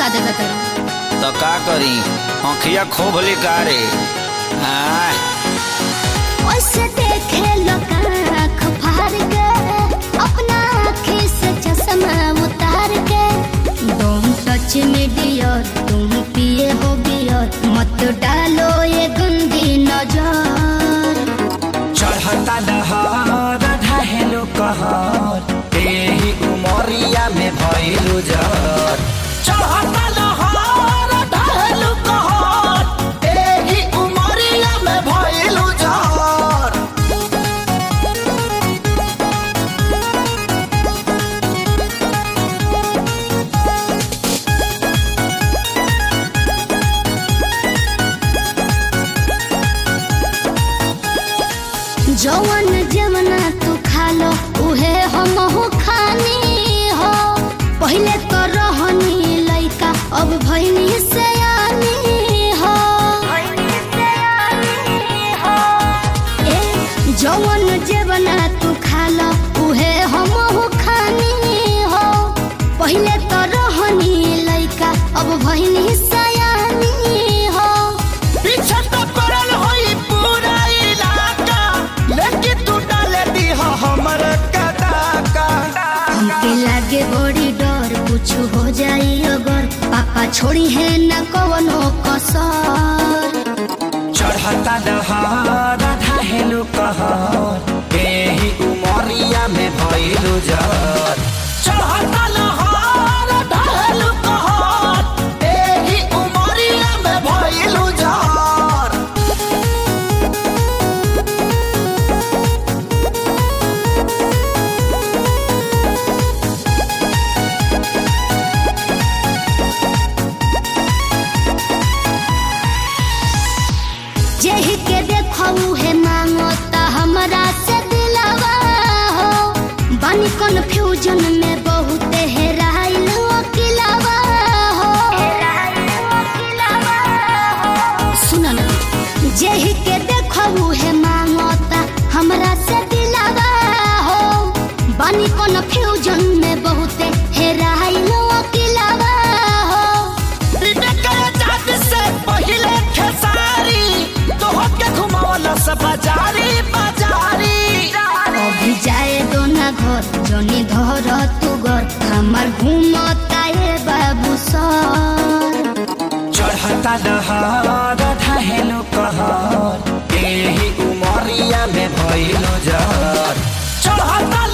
देवे तेरा तो का करी आँखिया खोभ रे आय ओसे देखे लोग आँख फाड़ के अपना आँखी से चश्मा उतार के तुम सच में डियर तुम पिए हो बियर मत डालो ये गंदी नजर चढ़ता दहर ढहेलो कहर एही उमरिया में भइलु जर चढ़ता दहर ढहेलो कहर एही उमरिया में भइलु जर जवन जमना तू खा लो उहे हम हो खानी हो पहले तो रहनी लइका अब भइनी सयानी हो ए जवन जवना तू खा लो उहे हम हो खानी हो पहले तो रहनी लइका अब भइनी सयानी हो पीछे तो पड़ल होई पूरा इलाका लेकिन तू डाले दी हमर कदाका हमके लागे बड़ी डर कुछ हो जाई अगर पापा छोड़ी है न कवनो कसर चढ़ता दहर ढहेलो कहर एही उमरिया में भइलु जर चढ़ता दहर ढहेलो कहर एही उमरिया में भइलु जर जेहि के देखऊ है मांगता हमरा से दिलवा हो बानी कन्फ्यूजन में बहुत हेराइल अकिलवा हो सुन ना जेहि के देखऊ है मांगता हमरा से दिलवा हो बानी कन्फ्यूजन में बहुत हेराइल अकिलवा हो से पहिले खेसारी तोहके घुमावला से बाजारी बाजारी अभी जाए दो ना घर जनी धर तू घर हमार घूमता है बाबू सर चढ़ता दहर ढहेलो कहर एही उमरिया में भइलो जर चढ़ता